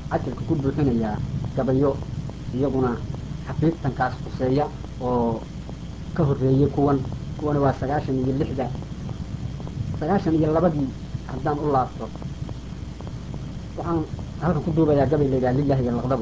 cajalka ku buuxinayaa gabayo iyaguna xafiidtankaas kuseeya oo ka horreeyey kuwan kuwana waa sagaashan iyo lixda sagaashan iyo labadii haddaan u laabto waxaan halkan ku duubayaa gabay la yidhaha lilahi iyo laqdabo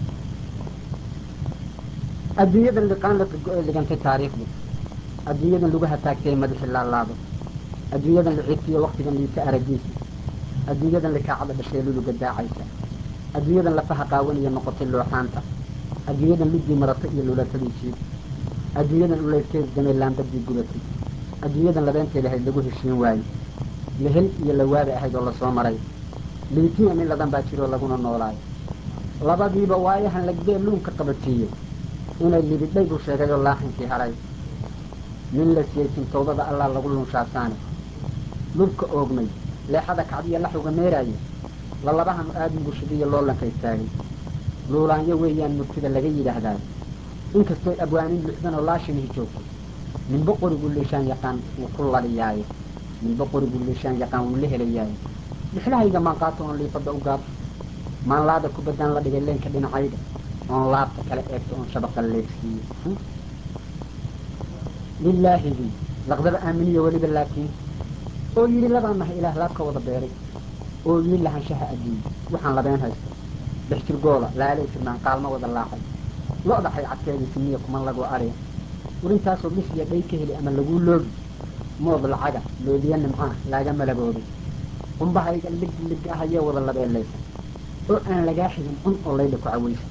adduunyadan liqaan la firgo ee ligantay taariikhdu adduunyadan lagu hataagtay madaxi laalaado adduunyadan la cirfiyo waktigan liita aragiisa adduunyadan likaacada dhashee luluga daacaysa adduunyadan lafaha qaawaniya noqotay looxaanta adduunyadan ludii marata iyo lulatadii jiib adduunyadan uleydkeed damay laambadii gubatay adduunyadan labeenteeda ahayd lagu heshiin waaye lahel iyo lawaaba ahayd oo lasoo maray liitiya nin ladan baa jiroo laguna noolaayo labadiiba waayahan lagdee luunka qabatiiyey inay libidhay buu sheegay oo laaxinkii haray nin la siyaysin tawbada allaa lagu lunshaasaane lubka oogmay leexada kacdiya laxuga meeraaya lalabahan aadin bushidiyo loolanka istaagay luulaanyo weeyaan murtida laga yidhaahdaa inkastooy abwaanin lixdan oo laashimihi joogto ninba qorigu liishaan yaqaan wuu ku ladhiyaaye ninba qorigu liishaan yaqaan wuu la helayaaye dhixlahayga maan qaato oon liifadda u gaabto maan laada kubaddaan la dhigay leenka dhinacayga oon laabta kala eegto oon shabaqa leegsiiyo lilaahigii laqdaba aaminiyo weliba laakiin oo yidhi labaan nahay ilaah laabka wada beeray oo yidhi lahanshaha adduun waxaan labeen haysto dhexjir goola laalay firmaan qaalma wada laacay lo-da xaycadkeedii simiya kuma lagoo adhiya urintaasoo bisliya dhay ka heli ama laguu loogi mood lacaga loodiya nimcaah laaga malabooday qumbahayga lig lig ah ayee wada labeelaysa oo aan lagaa xigin cun oo laydha ku cawaysa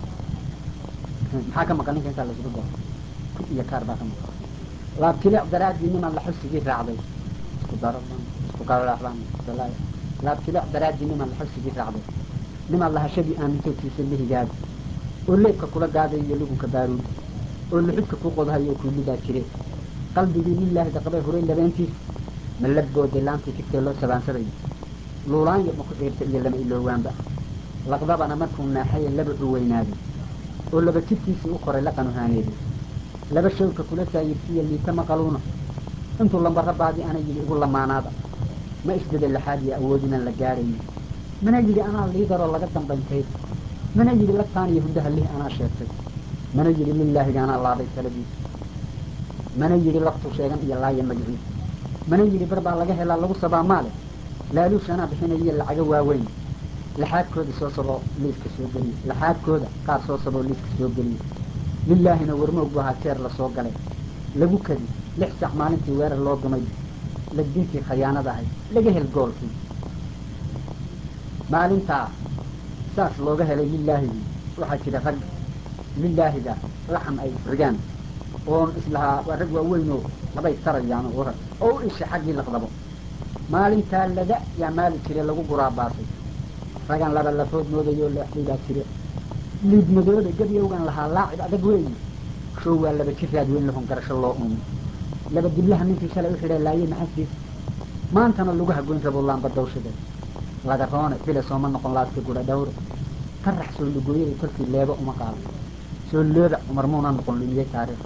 maxaa ka maqan ninka intaa laysugu daro ku iyo kaar baa ka maqan laabtilic daraaddii nimaan laxusigii raacday isku daradan isku kalalaxdan laabtilic daraaddii nimaan laxusigii raacday nimaan lahashadii aamintoodkiisa lihigaada oo leebka kula gaaday iyo lugunka baaruud oo luxudka ku qodahay oo kuulidaa jire qalbigii lilaahi daqabay huray labeentiisa ma la booday laantii tigtee loo sabaansaday luulaanyo ma ku ciirta iyo lama iloowaanba laqdabana markuu naaxaye laba u weynaaday oo laba jidkiisii u koray la qanuhaaneeday laba shawka kula saayirsiiya liita maqaluuna intuu lambara baadi ana yidhi ugu lamaanaada ma isbede laxaad iyo awoodinaan la gaarayn mana yidhi anaa liidaroo laga dambayntayd mana yidhi lagtaan iyo hundaha lih anaa sheegtay mana yidhi lilaahiga anaa laaday taladiisa mana yidhi laftuu sheegan iyo laaya magiciisa mana yidhi bar baa laga helaa lagu sabaa maale laaluush anaa bixinayiyo lacago waaweyn laxaadkooda soo saboo liiska soo geliye laxaadkooda qaar soo saboo liiska soo geliye lilaahina warmoog bu ahaa jeer lasoo galay lagu kadi lix sac maalintii weerar loo dumay lagdintii khayaanada ahayd laga hel goolkii maalintaa saas looga helay lilaahigii waxaa jira rag lilaahiga laxan ay isrigaan oon islahaa waa rag waaweynoo labay tarayaan oo oo u isha xaggii laqdabo maalintaa lada yaa maali jire lagu guraabaasay ragaan laba lafood moodayoo leexday baa jire liid madooda gabyowgan lahaa laacib adag weeyi show waa laba jiraad weyn lahon garasho loo uumi laba diblaha ninkii shalay u xidhay laayay maxasiis maantana laguha goyn rabo laamba dawshade laga roone bile sooma noqon laaskii gudha dhawre tarax soo lugooyaday kolkii leebo uma qaado soo looda cumar muuna noqon lumiyey taariikh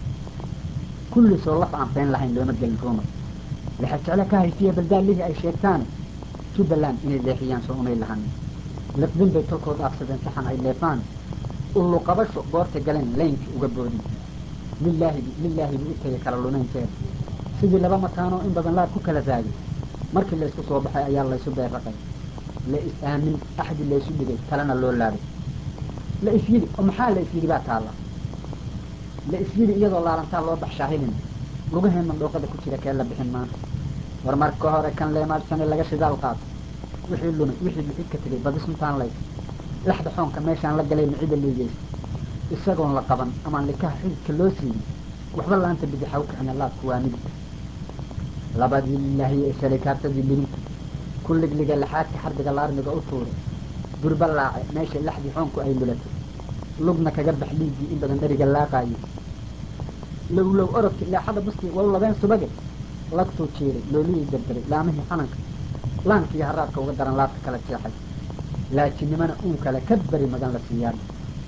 kulli soo laf aan been lahayn looma gelin ruuma laxa jeclo ka haysiya baldaalihii ay sheegtaane jubbaland inay leexiyaan soo umay lahanin liqdin bay tolkood aafsadeen saxan ay leefaan ullu qabasho goorta galeen laynkii uga boodin lilaahigi lilaahigu u tegay kala lunaynteeda sidii laba mataanoo in badan laad ku kala raagay markii laysku soo baxay ayaa laysu beerraqay la is aamin axdi laysu dhigay kalena loo laabay la is yidhi oo maxaa la is yidhi baa taalla la is yidhi iyadoo laalantaa loo baxshaahilin lugaheen mandhooqada ku jira kee la bixin maanta war marka hore kan leemaadhsane laga shidaal qaato wixii lumay wixii bixid ka tegay badi suntaan laysa laxda xoonka meeshaan la galay micida liigeysa isagoon la qaban amaan likaha xididka loo siiyey waxba laanta bidixaw kicina laadku waa midig labadii lilaahiye ee salikaabtadii lirinta ku ligliga laxaadka xardiga laarmiga u tuuray durba laace meesha laxdii xoonku ay lulatay lugna kaga bax liiggii in badan dheriga laaqaayey lowlow orodki leexada buskii wal labeen subage lagtuu jiiray loolihii dardaray laamihii xananka laankiiyo haraadka uga daran laabta kala jeexay laajinimana uun kale ka beri magan la siiyaan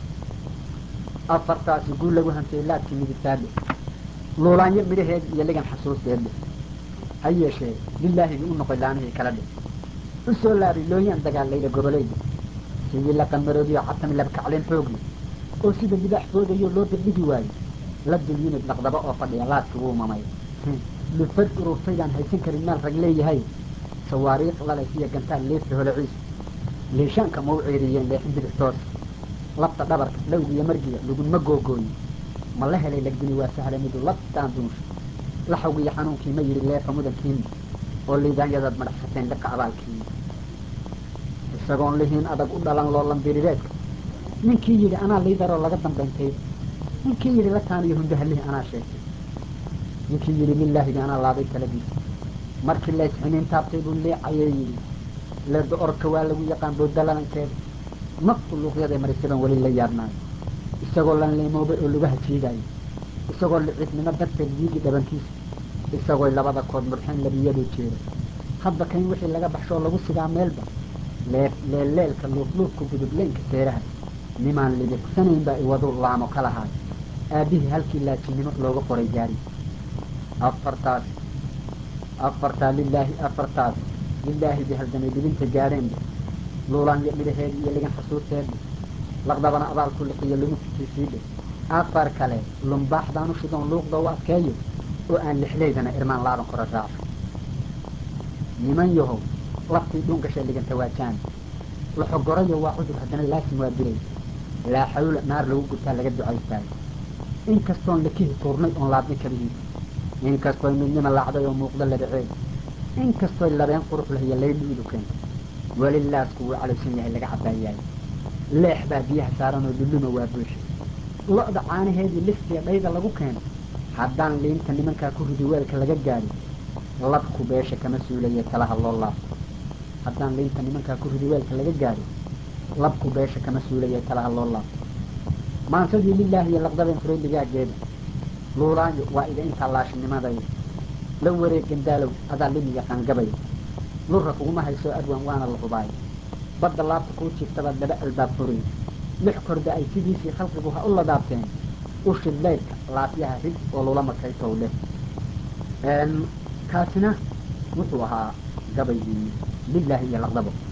afartaasi guul lagu hantiyey laadkii midigtaadhe luulaanyo midhaheedi iyo ligan xasuusteedhe ha yeeshee lilaahigii u noqoy laamihii kala dhe u soo laabay looyaan dagaalayda gobolayda sidii la qamaroodiyo catami labkacleen xoogli oo sida libaax foodayo loo degdhigi waayo la dul yimid laqdaba oo fadhiya laadki wuu mamay lufad ururtaydaan haysan karin maal rag leeyahay sawaariikh lalays iyo gantaal leesta holaciisu liishaanka ma u ceeriyeen leexin bidix toos labta dhabarka dhowg iyo margiga laguma googooyin ma la helay lagdini waa sahla midu labtaan duunsha laxawgi iyo xanuunkii ma yidhi leefa mudankiini oo liidaanyadaad madhaxsateen liqa abaalkiini isagoon lihiin adag u dhalan loolan birireedka ninkii yidhi anaa liidaroo laga dambayntayda ninkii yidhi la taaniyo hundahalihi anaa sheegtay ninkii yidhi lilaahigi anaa laaday taladiisa markii laysxiniin taabtay buu leecayee yidhi leerda orodka waa lagu yaqaan boodalalankeeda naftu luuqyaday marisaban weli la yaabnaayo isagoo lan leemoobay oo lugaha jiidaayo isagoo liciidnimo darteed diigi dhabankiisa isagoo labada kood murxeen labiyadu jeeda hadba kayn wixii laga baxshoo lagu sigaa meelba lee leelleelka luufluufka gudubleynka seeraha nimaan libiqsanayn baa iwadu laamo ka lahaayo aabbihii halkii laajinimo looga qoray gaari afartaas afartaa lilaahi afartaas lilaahi bay haldamay dhibinta gaadheenba luulaanya midhaheedi iyo ligan xasuusteedba laqdabana abaalku liqiyo lumufkiisiidhe afar kale lumbaaxdaanu shidoon luuqda u adkeeyo oo aan lixleydana irmaan laaban kora raaco niman yahow laftii dhuun gashay liganta waa jaani laxogorayo waa cudur haddana laasim waa dilay laa xawla naar lagu gubtaa laga ducaystaayo inkastoon lakihi tuurnay oon laabnay kabihiisa inkastoy midnima laacday oo muuqdo labaceed inkastoy labeen qurux lahiyo laydhi udukeen weli laasku wuu calaysan yahay laga cabaayaayo leex baa biyaha saaranoo lulluma waa buusha lo-da caanaheedii listiya dhayda lagu keeno haddaan liinta nimankaa ku ridi weelka laga gaadhin labku beesha kama suulaya talaha loo laabto haddaan liinta nimankaa ku ridi weelka laga gaadhin labku beesha kama suulaya talaha loo laabto maansadii lilaahi iyo laqdabeen furay ligaageeda luulaayo waa iga intaa laashinimadaya la wareeg gandaalow adaa limi yaqaangabaya lura kuguma hayso adwan waana la hubaayo badda laabta kuu jiiftabaad laba albaab furiy lix korda ay sidiisii khalqigu ha u ladaabteen ushid leydka laafyaha rid oo lula makaytow leh kaasina wuxuu ahaa gabaygii lilaahi iyo laqdabo